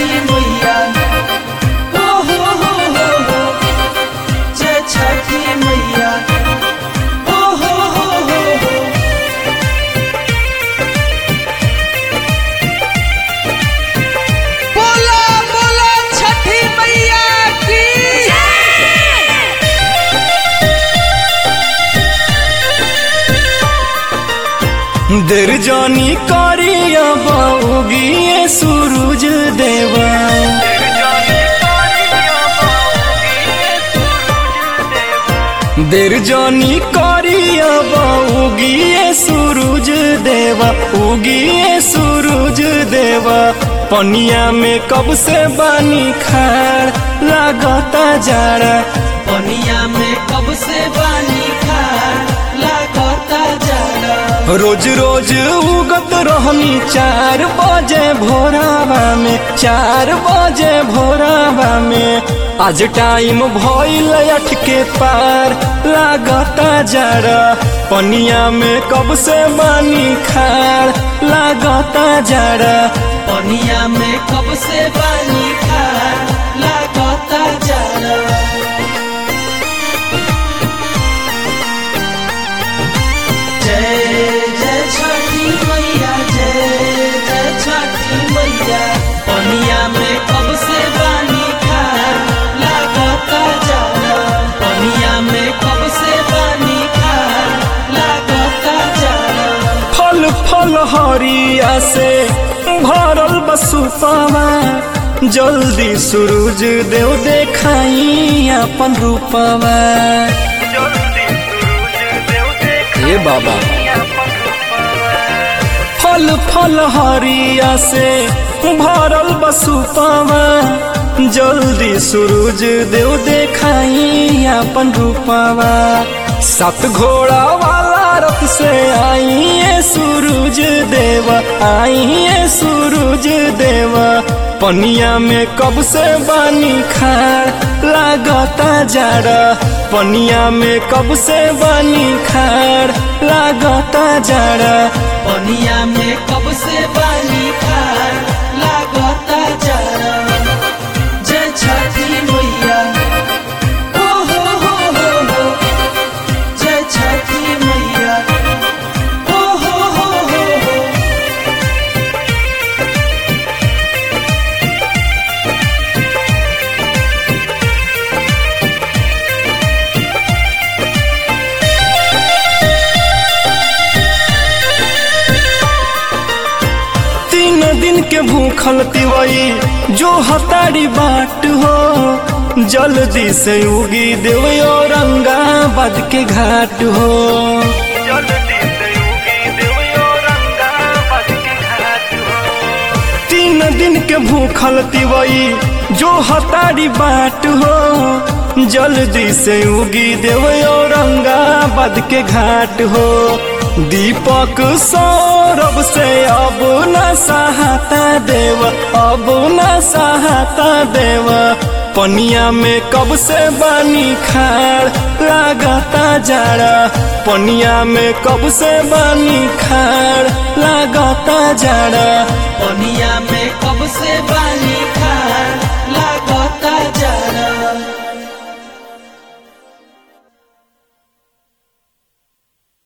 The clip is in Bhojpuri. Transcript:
मैया ओ हो हो हो हो जय छठी मैया ओ हो हो हो हो बोला बोला छठी मैया की देर जानी करिया बाऊगिए सूरज देवा देर जानी करिया बाऊगिए सूरज देवा उगिए सूरज देवा पनिया में कब से बानी खाड़ लागता जाड़ा पनिया में कब से बानी खा लागता जाड़ा रोज रोज उगत रहनी चार बजे भोरावा में चार बजे भोरावा में आज टाइम भइल अठ के पार लागता जरा पनिया में कब से बानी खाड़ लागता जरा पनिया में कब से बानी खा लागता जाड़ा जय जय छठी मैया जय जय छठी मैया पनिया में कब से बानी खा लागता जाड़ा पनिया में कब से बानी खा लागता जाड़ा फल फल हरिया से भरल बसुपावा जल्दी सूरज देव देखाई अपन रूपवा हे बाबा फल फल हरिया से भरल बसुपावा जल्दी सूरज देव देखाई अपन रूपवा सात घोड़ा वाला रथ से आइए सूरज देवा आइए सूरज देवा पनिया में कब से बानी खाड़ लागता जाड़ा पनिया में कब से बानी खाड़ लागता जाड़ा पनिया में कब से बानी खा लागता जाड़ा जय छठी मैया ओ हो हो हो हो जय छठी मैया ओ हो हो हो हो तीन दिन के भूखल तिवई जो हतारी बाट हो जल्दी से उगी देव औरंगाबाद के घाट हो तीन दिन के भूखल तिवई जो हतारी बाट हो जल्दी से उगी देव औरंगाबाद के घाट हो दीपक सौरभ से अब न सहाता देव अब न सहाता देव पनिया में कब से बानी खाड़ लागता जाड़ा पनिया में कब से बानी खाड़ लागता जाड़ा पनिया में कब से बानी